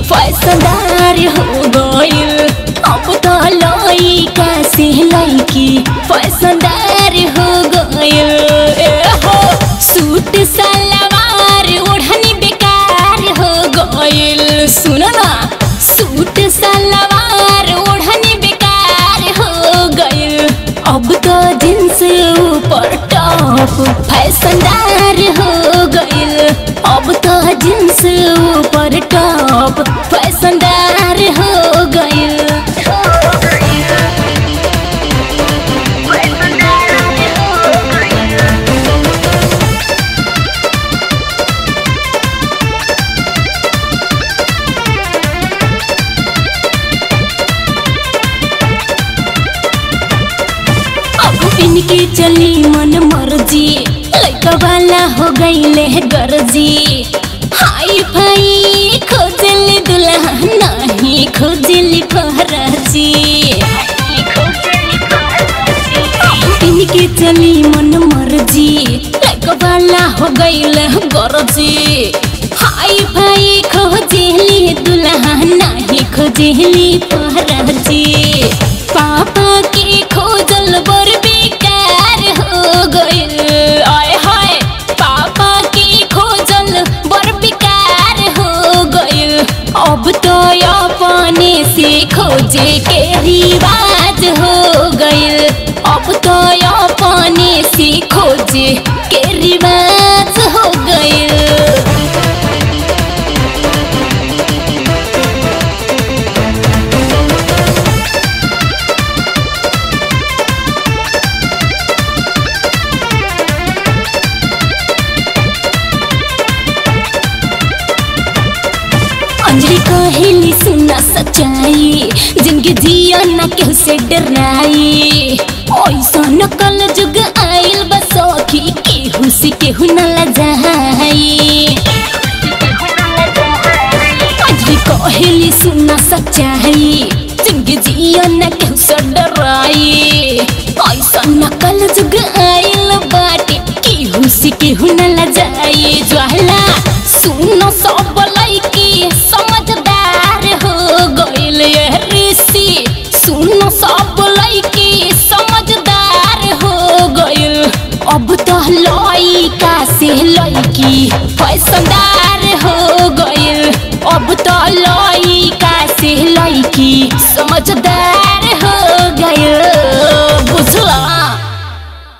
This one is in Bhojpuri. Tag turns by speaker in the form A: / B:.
A: फैसदार हो गइल अब तो लइका से लइकी फैसदार हो गइल ए हो सूट सलवार ओढ़नी बेकार हो गइल सुन ना सूट सलवार ओढ़नी बेकार हो गइल अब तो जींस ऊपर टॉप फैशनदार हो गइल अब तो जींस ऊपर टॉप फैशनदार हो गइल अब इनकी चली मन मर्जी लड़का वाला हो गईले गरजी हाई फाई खोजली दुल्हा नहीं खोजली फहराजी इनकी चली मन मर्जी लड़का वाला हो गईले गरजी हाई फाई खोजली दुल्हा नहीं खोजली फहराजी पापा के खोजल बर बेकार हो गइल आय हाय पापा के खोजल बर बेकार हो गइल अब तो अपने से खोजे के रिवाज हो गइल अब तो अपने से खोजे के रिवाज हो गइल अंजलि कहेली सुना सच्चाई जिंदगी जिया न केहू से डराई ऐसा नकल जुग आइल बसौखी केहू से केहू न लजाई अंजलि कहेली सुना सच्चाई जिंदगी जिया न केहू से डराई ऐसा नकल जुग आइल बाटे केहू से केहू न लजाई ज्वाला सुनो सब लइकी समझदार हो गइल ये ऋषि सुनो सब लइकी समझदार हो गइल अब तो लइका से लइकी फैशनदार